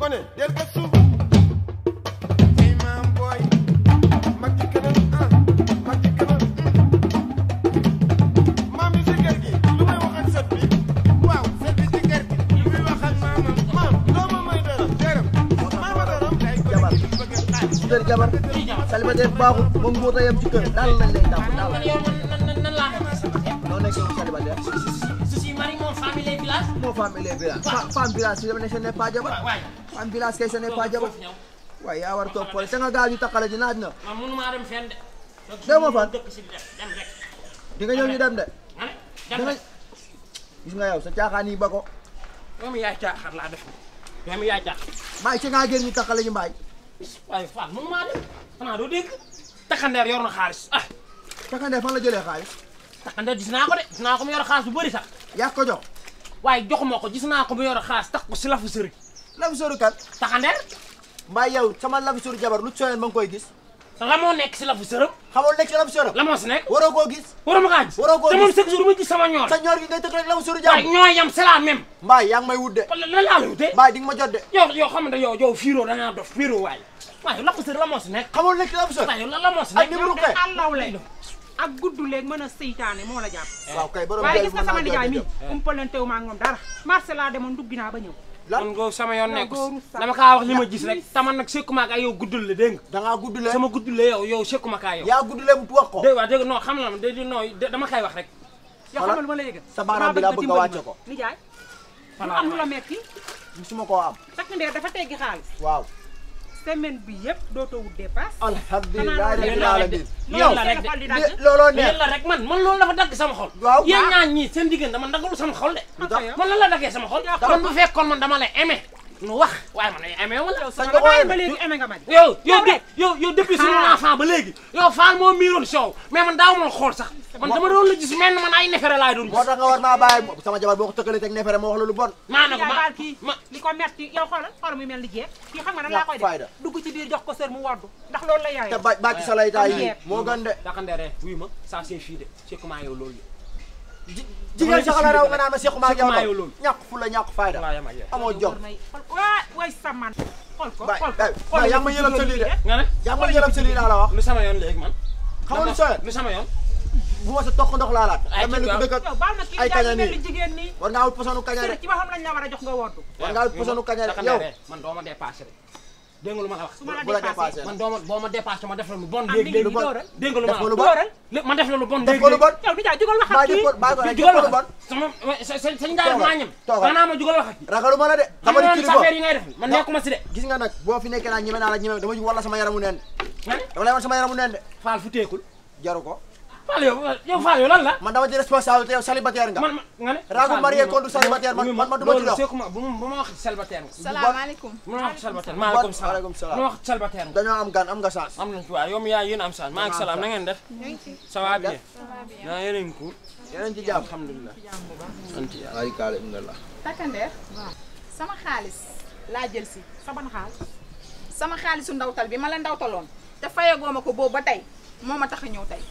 ma ne del gëstu ay maam booy mag ci kanam ah mag ci kanam maam yi ci kër gi lu may wax ak sët bi waaw sët bi ci kër gi lu muy wax ak maamam maam doo ma may dërëm dërëm maama dërëm day jabar ci kër jabar célibataire baaxul moom moo tax yem ci kër daal lañ lay tàmm daal man yow man nan nan laa noo nekk yow célibataire je suis mari mon famille les villages moo femme et les villages Fa- femme village si dama ne ce n'est pas jabar waay femme village kay ce n'est pas jabar foofu ñëw waaye yaa war a toog pole te nga gaaw ñu takkale ji naaj na man mënumaa dem fenn de Doo ma fan? dëkk si di dem dem rek di nga ñëw ñu dem de ma ne da dem nga rek gis nga yow sa caaxaan yi ba ko yow mi yaay caaxaar laa def yow mi yaay caaxaar mbaay ci ngaa génn ñu takkale ñu mbaay waaye Fall mënumaa dem xanaa doo dégg takkandeer yor na xaalis ah takkandee fan la jëlee xaalis takkandeer gis naa ko de gis naa ko mu yor xaalis bu bëri sax yaa ko jox waaye joxuma ko gis naa ko mu yor xaalis tax ko si lafu sëri lafi sori kan takkandeer mbaay yow sama lafi sori jabar lu sooyeen ma ngi koy gis la moo nekk si lafu sërëm xamoon nekk ci lafi sori la moo si nekk waroo koo gis waruma kaa gis Waroo koo te moom gis. chaque jour ma gis sama ñoor sa ñoor gi ngay tëdd rek lafi sori waaye jabar ñooy yam c'est la même mbaay yaa ngi may wut de wala lan laa la wutee mbaay di nga ma jot de yow yow xam nga yow yow fiiroo da ngaa dof fiiroo waaye waaye lafu sëri la moo si nekk xamoon nekk ci lafi sori waaye yow lan la moo si ak nekk numéro kay àllaw lay ak gudd léeg mën a seytaane moo la jàpp waaw kay borom waaye jël gis nga mën sama naa nijaay jël mi umpalantewu ma ak moom dara marché laa demoon duggi naa ba ñëw lan man go sama yoon nekk góoru sax. dama kaa wax li ma gis rek taman nag sekkuma ak ay yow guddul la dégg nga da ngaa gudd lee sama guddul la yow yow sekkuma kaa yow yaa gudd lee mu wax ko dégg waa dégg non xam na ma dégg non dama koy wax rek yoo Voilà. xamal lu ma la yëgal Sa baaraam bi laa bëgg nga wàcce ko. nijaay lu Voilà. am lu la metti musuma koo am takk ndeer dafa teggi xaalis waaw semaine bi yëpp dootoo wut dépasse alhamdulilah Xanaa rabbil yéen la rek alamin yéen la rek seen xol di de dagg. Li- looloo neex yéen la rek man man loolu dafa dagg sama xol Waaw. yéen Waaw. ñaar ñii seen diggante dama daggalu sama xol de Lu tax? man lan la daggee sama xol man bu fekkoon man dama lay aimé nu wax waaye man ay aimé wala yow sañ sama nga ko bàyyi yéene. ba léegi eme nga ma di yow yow Yow de rek. yow yow depuis suñu Ah. enfant ba léegi yow Fall moo miiroon soow mais man daaw ma xool sax man dama doon la gis mel ni man ay nefere laay doon moo gis tax nga war maa bàyyi sama jabar boo ko tëkkalee teg neefere ma wax la lu bon maa ne ko yaa ma baal kii ma li ko metti yow xoolal xoolal muy mel ni jeex kii xam nga nan laa koy Ñàkk fayda. def dugg ci biir jox ko sër mu woddu ndax loolu la yaay te ba bàcc sa laytaay yi Am moo gën de taxandeere wuy ma ça c'est fii de c'est comment yow loolu ji- jigéen sax la raw nga naan ma sequma ak yow Sequma yow loolu. ñàkk fu la ñàkk fayda laa yam ak yow amoo jom waa way saman xool ko Baay, xool ko baay, xool baay, ko yaa ma yëgal sa lii de. nga ne yaa ngi ma jëlam sa lii laa la wax lu sama yoon léegi man xam nga lu sooyee lu sama yoon bu ma sa toq ndox laa laat Ay, da mel ni ku ci dëkk ak yow baal ma kii ay jaay kaña mel nii. ni jigéen nii war ngaa wut posonu kaña de sër ci waxam lañ la war a jox nga woddu war ngaa wut posonu kaña de yow taxandeere man doo ma dépassé de dégg nga lu ma la wax su ma la bu la dépassé dépassé man doo ma boo ma dépassé ma def la lu bon am léegi mi ngi léegi bon. dóoral dégg nga lu def ma ko lu wax bon dóoral lé- ma def la lu bon def ko lu bon yow di jaay jugal wax ak bàyyi kii ko bàyyi ko rek jugal def ko lu wax bon sama sa sa sañ daal Toogal, maa ñem toogal. xanaa ma jugal wax ak kii ragaluma la de xam dama nga di sa affaire yi kilifa ngay def man nekkuma si de gis nga nag boo fi nekkee naa ñeme naa la ñeme dama wala sama yaramu neen nga ne dama lay wan sama yaramu neen de Fall fu teekul jaru ko Fall yow yow Fall yow lan la man dama ci responsabilité yow célibataire nga man ma nga ne Ragu Fall, marié bu ma- contre célibataire, man- bu man- man du ma ci loolu dox. seekuma bu ma bu ma wax célibataire nga salaamaaleykum bu ma wax célibataire maaleykum salaam Waaleykum salaam. bu ma wax célibataire nga dañoo am gan am nga chance am nañ ci waaw yow mi yaa yéen am saan maaleykum salaam na ngeen def ça va bien naa yéen a ngi cool yeneen ci jàmm alhamdulilah sant yàlla ay kaale alhamdulilah takkandeer sama xaalis laa jël si sa ban xaal sama xaalisu ndawtal bi ma la ndawtaloon te fayagoo ma ko boobu ba tey moo ma tax a ñëw tey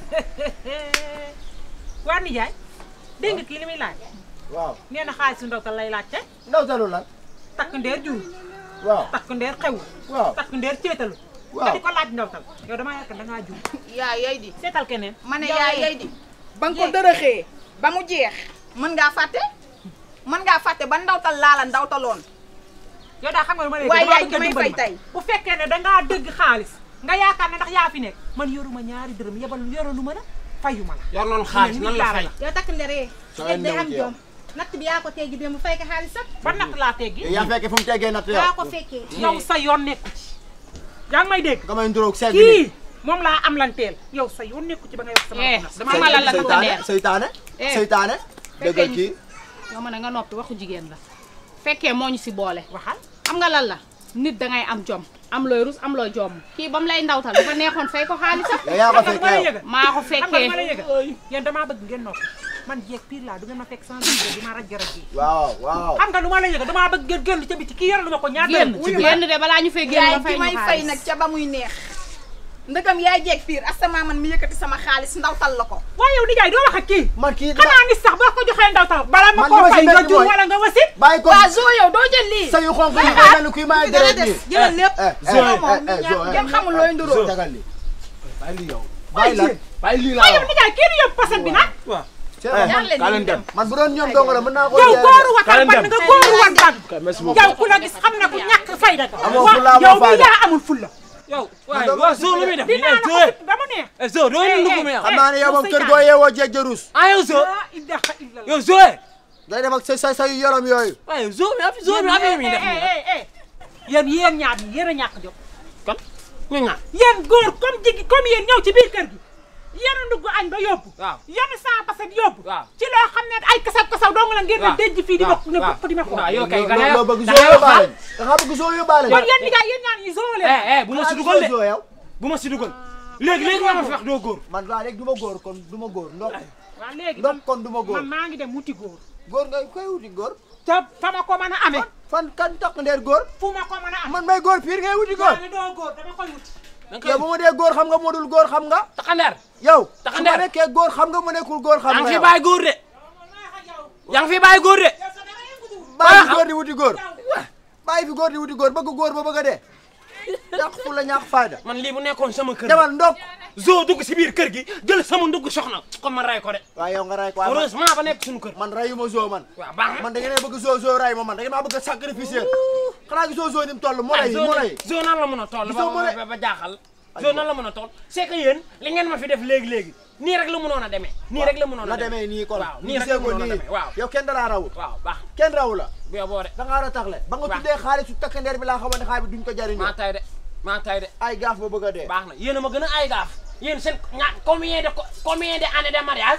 waa nijaay dégg nga kii li muy laaj waaw nee na xaalis su ndawtal lay laajte ndaw talu lan takk ndeer jur waaw takk ndeer xew waaw takk ndeer ceetalu Waaw. nga di ko laaj ndawtal yow damaa yaakaar da ngaa jur yaa yay di seetal keneen ma ne Yow yaa yee. yay di ba nga ko dërëxee ba mu jeex mën ngaa fàtte mën ngaa fàtte ba ndawtal laa la ndawtaloon yow daa xam nga lu ma lay Waaye damaa yaay bëgg ki may nga dimbali fay ma. tey. bu fekkee ne dangaa dëgg xaalis nga yaakaar ne ndax yaa fi nekk man yoruma ñaari dërëm yebal yoralu ma la fayu ma la yor noonu xaalis nan la fay yow takk nderee Soo léegi day leen am ñëw ci yow. jom natt bi yaa ko teggi bi mu fay ko xaalis sax ba natt laa teggi yow yaa fekkee fu mu teggee natt yow yaa ko fekkee yow sa yoon nekku ci yaa ngi may dégg nga may nduróog segg kii moom laa am lanteel yow sa yoon nekku ci ba nga yor sama Eh, bopp dama la la takk seytaane ndeer seytaane Eh. seytaane dëggal Fekkee- kii yow ma ne nga noppi waxu jigéen la fekkee moo ñu si boole waxal xam nga lan la nit dangay am jom am looy rus am looy jomm kii ba mu lay ndawtal dafa neexoon fay ko xaalisam yow yaa ko xam nga lu ma lay fekkee yow yëgal maa ko xam nga lu fekkee ma lay yëgal yéen damaa bëgg ngeen noppi man jeeg pire laa du ngeen ma fekk sans vidéo di ma raj raj yi waaw waaw xam nga lu ma lay yëgal damaa bëgg ngeen génn ca biti kii yoralu ma ko ñaar génn dërëm wuyu ma. génn de balaa ñu fay génn yaay nga fay ki ñu may fay xaalis nag ca ba muy neex ndëgam yaay jeeg fiir asama man mi yëkkati sama xaalis ndawtal la ko waaye yow nijaay doo wax ak kii man kii xanaa ni sax boo ko joxee ndaw taw bala ma Man koo li ma si fay nga metti jur mooy- wala nga wasit bàyyi ko waa zo yow doo jël lii sa yu xonk yi day mel ni kuy maay deret nii jëlal lépp eh Zo moom eh eh zo kenn xamul looy nduroo jagal li bàyyi li yow bàyyi la bàyyi lii waaye laa yow nijaay kii du yóbbu paset bi nag ñaan leen kaa leen ñu dem man bu doon ñoom dong la mën naa ko yow jaay góoru Kaa wakal leen ban dem. nga góoru wan ban merci beaucoup yow ku la gis xam na ku ñàkk fayda nga Amoo Wa- fulla, amoo yow mi fayda. yaa amul fulla yow waaye waa Zo lu muy def dinaa la ko Zo fit ba mu neex eh Zo doo leen dugg mi yow xam naa ne yow moom yow kër sa goo yeewoo jeeg jarus ah yow Zo laa ilaha illallah yow Zo day def ak sa sa sa yu yorom yooyu waaye Zo mi affaire Zo mi affaire mi def nii yéen yéen ñaar ñi yéen a ñàkk jóg kan ñu ñaan yéen góor comme jigi comme yéen ñëw ci biir kër gi yéen a ndugg añ ba yóbbu waaw yéen saa paset yóbbu waaw ci loo xam ne ay kasaw kasaw dong la ngeen di waaw denc fii di ma ne waaw bopp di ma xool waaw yow kay loo da ngay loo bëgg da soo ngay wax yóbbaale da nga bëgg soo yóbbaale kon yéen nijaay yéen ñaar ñi zoole eh eh bu ma si dugal de soo yow bu ma si dugal léegi léegi nga ma fi wax doo góor man waa léegi du ma góor kon du ma góor ndox waaw léegi ndox man kon du ma góor man maa ngi dem wuti góor góor nga koy wuti góor te fa ma ko mën a amee fan kan takk ndeer góor fu ma ko mën a amee man may góor piir ngay wuti góor waaye doo góor dama koy wuti yow bu ma dee góor xam nga moo dul góor xam nga taxandeer yow su Taxandeer. ma nekkee góor xam nga mu nekkul góor xam yaa nga ngi fi yow bàyyi góor de yaa ngi fi bàyyi góor de bàyyi fi góor di wuti góor bàyyi fi góor di wuti góor bëgg góor ba bëgg a dee ñàkk fu la ñàkk fayda man lii bu nekkoon sama kër demal ndok Zo dugg si biir kër gi jël sama ndugg soxna comme man ray ko de waaye yow nga ray ko waaye man- heureusement ba nekk suñu kër man rayuma zoo man waaw baax na man da ngeen a bëgg zoo zoo ray ma man da ngeen maa bëgg a sacrifier xanaa gisoo zoo ni mu toll moo lay moo lay Zo nan la mën a toll Gisoo ba mu ne- ba ba jaaxal Zo nan la mën a toll c'est que yéen li ngeen ma fi def léegi-léegi nii rek la mënoon a demee nii rek la mënoon la a demee nii kon waaw nii rek gisee la ko mënoon a nii demee waaw yow kenn dalaa rawut waaw baax kenn rawu la bu yow boo de da ngaa war a taxle ba nga Waaw. tuddee xaalisu takkandeer bi laa xamoon ne xaalis bi duñ ko maa jariñoo tay de maa tay de ay gaaf ba bëgg a dee baax na yéen a ma gën a ay gaaf yéen seen ña combien de co- combien de années de mariage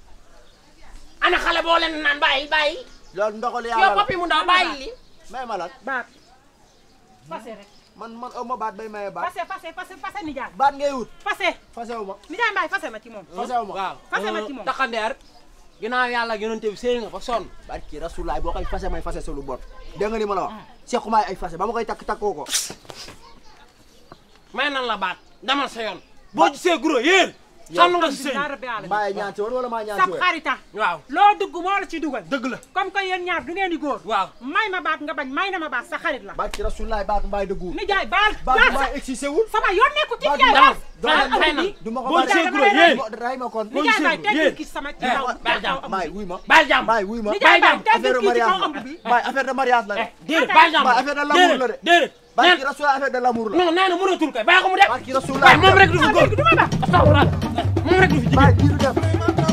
ana xale boo leen naan bàyyi bàyyi loolu ndoxal yow yàlla la papi mu ndaw bàyyi li may ma lan baat fase rek man man aw ma baat bay maye baat fase fase fase fase nijaay baat ngay wut fase fasewu ma nijaay mbaay fase ma ci moom fasewu ma waaw Fase ma ci moom. taxandeer ginnaaw yàlla yonente bi sëy nga ba sonn baat ki rasulaay boo koy fase may fase sa lu bot dégg nga ni ma la wax sequmaay ay fase ba ma koy takk takkoo ko may nan la baat demal sa yoon boo gisee guro yéen sonn nga si sëy alhamdulilah rabbi alamin mbaay ñaan si woon wala maa ñaan si sab woon xarita waaw loo dugg moo la ci dugal dëgg la comme que yéen ñaar du ngeen di góor waaw may ma baat nga bañ may na ma baat sa xarit la baat ki rasulaay baat mbaay dëggu nijaay baal baat baal mbaay existé wul sama yoon nekku ci Baat nijaay baal. baal Baal, fay na. du ma ko boo baal gisee dama guro lay yéen Mo- ray ma kon nijaay baay yéen. teggil ki sama ci Eh, kaw baal jàmm. kaw mbaay ëmb bi. wuy ma baal jàmm mbaay wuy ma nijaay baay jàmm. teggil affaire ki ci kaw mariage ëmb bi la mbaay affaire de mariage la eh déedéet baal jàmm Baal, affaire de l'amour la de. déedéet baat déedéet ki rasulaay affaire de l'amour la non nee na mënatul koy bàyyi ko mu dem baat ki rasulaay waaye moom rek du fi góor du ma ba astafurlah moom rek du fi jigéen baay kii du def